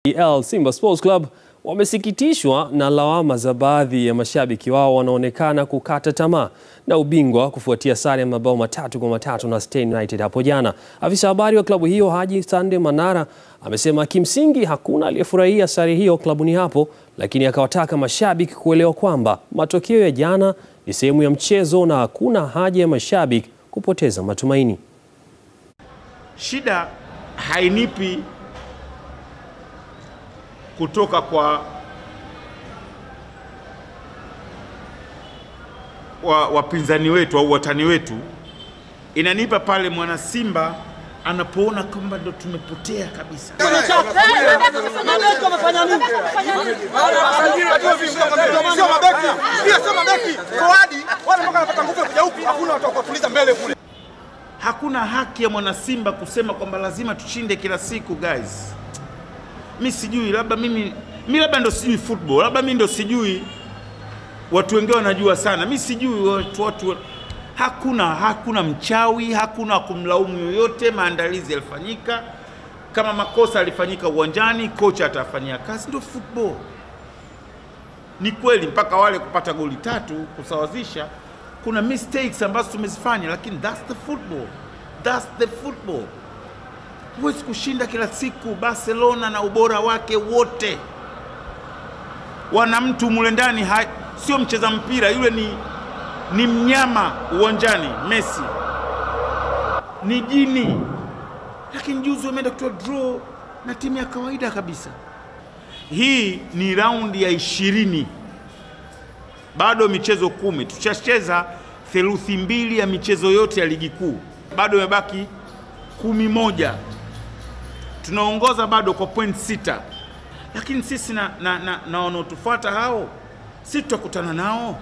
KPL Simba Sports Club wamesikitishwa na lawama za baadhi ya mashabiki wao wanaonekana kukata tamaa na ubingwa kufuatia sare ya mabao matatu kwa matatu na Stand United hapo jana. Afisa habari wa klabu hiyo Haji Sande Manara amesema kimsingi hakuna aliyefurahia sare hiyo klabuni hapo, lakini akawataka mashabiki kuelewa kwamba matokeo ya jana ni sehemu ya mchezo na hakuna haja ya mashabiki kupoteza matumaini. Shida hainipi kutoka kwa wa wapinzani wetu au watani wetu, inanipa pale mwana Simba anapoona kwamba ndo tumepotea kabisa. Hakuna haki ya mwana Simba kusema kwamba lazima tushinde kila siku guys. Mi sijui, labda mimi mi labda ndo sijui football, labda mi ndo sijui, watu wengine wanajua sana, mi sijui watu, watu hakuna hakuna mchawi, hakuna kumlaumu yoyote. Maandalizi yalifanyika, kama makosa yalifanyika uwanjani, kocha atafanyia kazi, ndio football. Ni kweli mpaka wale kupata goli tatu kusawazisha, kuna mistakes ambazo tumezifanya, lakini that's the football, that's the football. Huwezi kushinda kila siku. Barcelona na ubora wake wote, wana mtu mule ndani, sio mcheza mpira yule, ni ni mnyama uwanjani. Messi ni jini, lakini juzi wameenda kutoa draw na timu ya kawaida kabisa. Hii ni raundi ya ishirini, bado michezo kumi. Tushacheza theluthi mbili ya michezo yote ya ligi kuu, bado imebaki kumi moja. Tunaongoza bado kwa point sita, lakini sisi na, na, na, na wanaotufuata hao, si tutakutana nao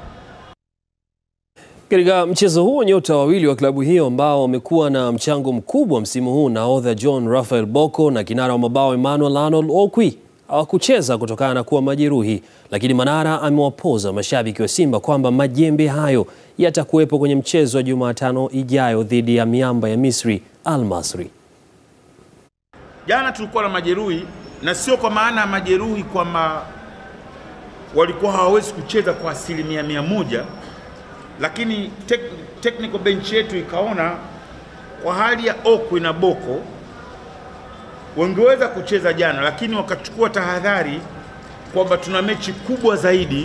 Katika mchezo huo nyota wawili wa klabu hiyo ambao wamekuwa na mchango mkubwa msimu huu, nahodha John Raphael Bocco na kinara wa mabao Emmanuel Arnold Okwi hawakucheza kutokana na kuwa majeruhi, lakini Manara amewapoza mashabiki wa Simba kwamba majembe hayo yatakuwepo kwenye mchezo wa Jumatano ijayo dhidi ya miamba ya Misri Al Masry. Jana tulikuwa na majeruhi, na sio kwa maana ya majeruhi kwamba walikuwa hawawezi kucheza kwa asilimia mia moja lakini tek, technical bench yetu ikaona kwa hali ya Okwi na Boko wangeweza kucheza jana, lakini wakachukua tahadhari kwamba tuna mechi kubwa zaidi.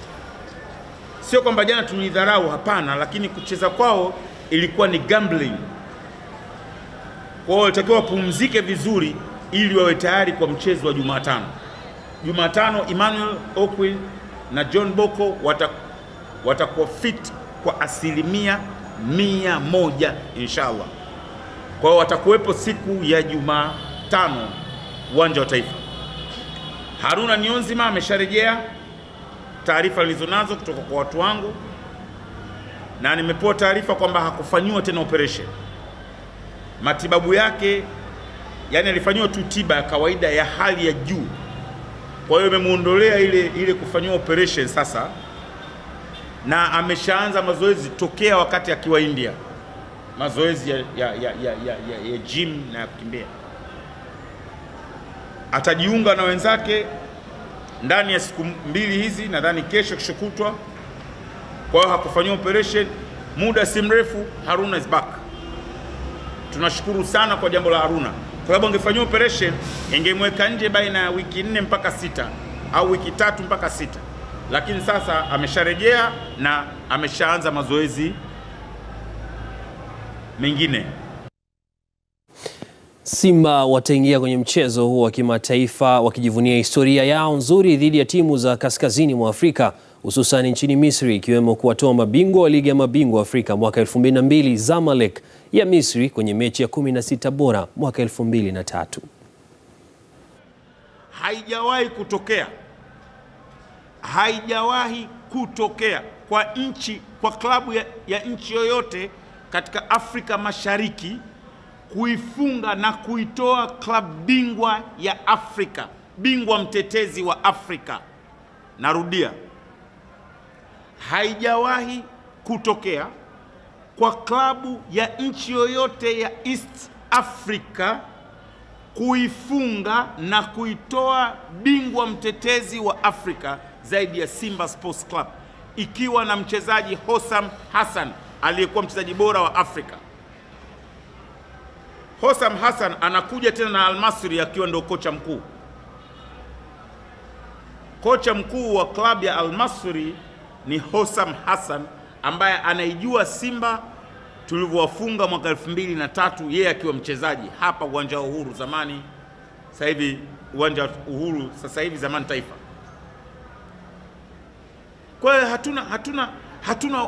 Sio kwamba jana tulidharau, hapana, lakini kucheza kwao ilikuwa ni gambling. Kwa hiyo walitakiwa wapumzike vizuri ili wawe tayari kwa mchezo wa Jumatano. Jumatano Emmanuel Okwi na John Boko watakuwa fit kwa asilimia mia moja inshallah. Kwa hiyo watakuwepo siku ya Jumatano uwanja wa Taifa. Haruna Nionzima amesharejea, taarifa nilizonazo kutoka kwa watu wangu, na nimepewa taarifa kwamba hakufanyiwa tena operation. Matibabu yake yani alifanyiwa tu tiba ya kawaida ya hali ya juu, kwa hiyo imemuondolea ile, ile kufanyiwa operation sasa na ameshaanza mazoezi tokea wakati akiwa India, mazoezi ya, ya, ya, ya, ya, ya, ya gym na ya kukimbia. Atajiunga na wenzake ndani ya siku mbili hizi, nadhani kesho, kesho kutwa. Kwa hiyo hakufanyiwa operation, muda si mrefu Haruna is back. Tunashukuru sana kwa jambo la Haruna, kwa sababu angefanyiwa operation ingemweka nje baina ya wiki nne mpaka sita au wiki tatu mpaka sita lakini sasa amesharejea na ameshaanza mazoezi mengine. Simba wataingia kwenye mchezo huo wa kimataifa wakijivunia historia yao nzuri dhidi ya timu za kaskazini mwa Afrika hususan nchini Misri, ikiwemo kuwatoa mabingwa wa ligi ya mabingwa Afrika mwaka 2002 Zamalek ya Misri kwenye mechi ya 16 bora mwaka 2003. Haijawahi kutokea haijawahi kutokea kwa nchi kwa klabu ya, ya nchi yoyote katika Afrika Mashariki kuifunga na kuitoa klabu bingwa ya Afrika, bingwa mtetezi wa Afrika. Narudia, haijawahi kutokea kwa klabu ya nchi yoyote ya East Africa kuifunga na kuitoa bingwa mtetezi wa Afrika zaidi ya Simba Sports Club ikiwa na mchezaji Hossam Hassan aliyekuwa mchezaji bora wa Afrika. Hossam Hassan anakuja tena na Almasri akiwa ndio kocha mkuu. Kocha mkuu wa klabu ya Almasri ni Hossam Hassan ambaye anaijua Simba tulivyowafunga mwaka elfu mbili na tatu yeye akiwa mchezaji hapa uwanja wa Uhuru zamani, sasa hivi uwanja wa Uhuru, sasa hivi zamani Taifa. Kwa hiyo hatuna, hatuna, hatuna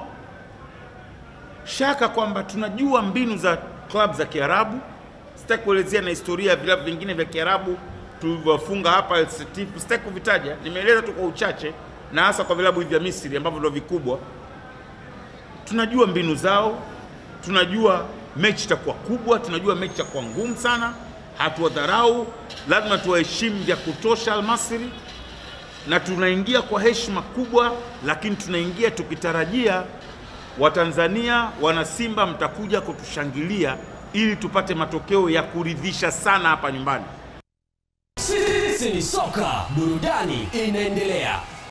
shaka kwamba tunajua mbinu za klabu za Kiarabu. Sitaki kuelezea na historia ya vilabu vingine vya Kiarabu tulivyofunga hapa El Setif, sitaki kuvitaja, nimeeleza tu kwa uchache, na hasa kwa vilabu hivi vya Misri ambavyo ndio vikubwa. Tunajua mbinu zao, tunajua mechi itakuwa kubwa, tunajua mechi itakuwa ngumu sana. Hatuwadharau, lazima tuwaheshimu vya kutosha Almasri, na tunaingia kwa heshima kubwa, lakini tunaingia tukitarajia Watanzania wana Simba mtakuja kutushangilia ili tupate matokeo ya kuridhisha sana hapa nyumbani. Sisi ni soka, burudani inaendelea.